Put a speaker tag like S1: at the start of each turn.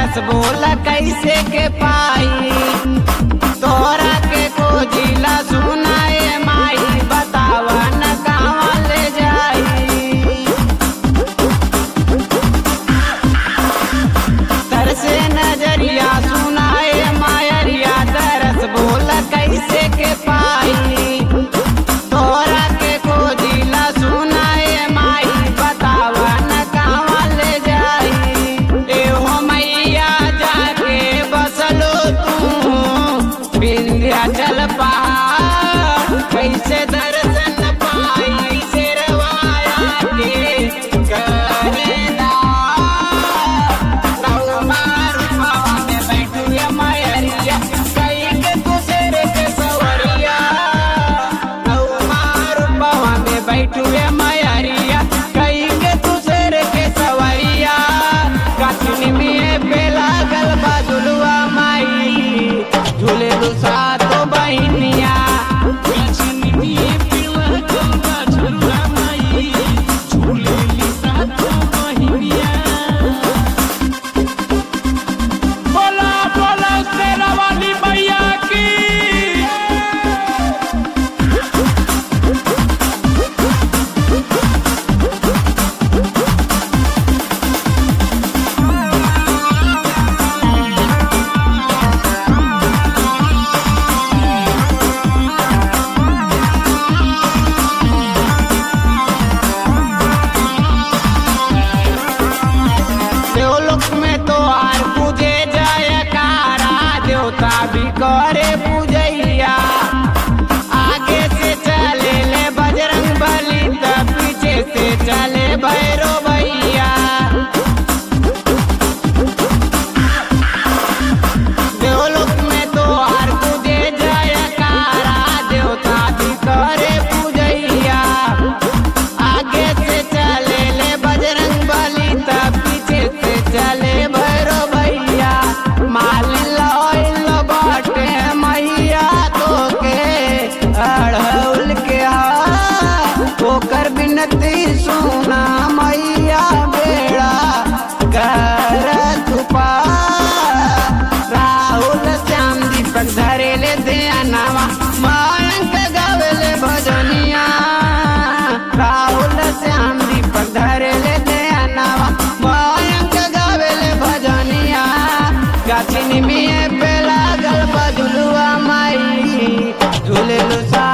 S1: तरस बोल कैसे के पाई तोरा के खोजिला सुनाए माई बतावा न कहाँ ले जाई तरसे नजरिया सुनाए मायरिया तरस बोल कैसे के पाई तोरा के खोजिला सुनाए माई बतावा न कहाँ ले जाई एहो मैया जाके बसलो तू विंध्याचल पहाड़ कैसे दर्शन पाई शेरवाया के करेदा बैठुए मैरिया कई के दूसर के सवरिया कखनी में पे लागल बाजुलुआ माई झूले लुसा तो बहनिया
S2: बोला बोला शेरा वाली मैया की
S1: देवलोक में तो आर पूजे जयकारा देवता भी करे पूजैया आगे से चले ले बजरंग बली त पीछे से चले भैरो भैया देवलोक में तो आर पूजे जयकारा देवता भी करे पूजैया आगे से चले ले बजरंग बली तब पीछे से चले भैरो भैया माल लॉयल बाटे मैया तो के अड़हुल के हाथ ओकर बिनती सुना मैया बेड़ा कर छुपा राहुल श्याम दीपक धरे ले ध्यानवा मायंक गावेले भजनिया राहुल श्याम दीपक धरे ले ध्यानवा मायंक गावेले भजनिया गाछिनी में पे लागल बजुलुआ माई झूले लुसा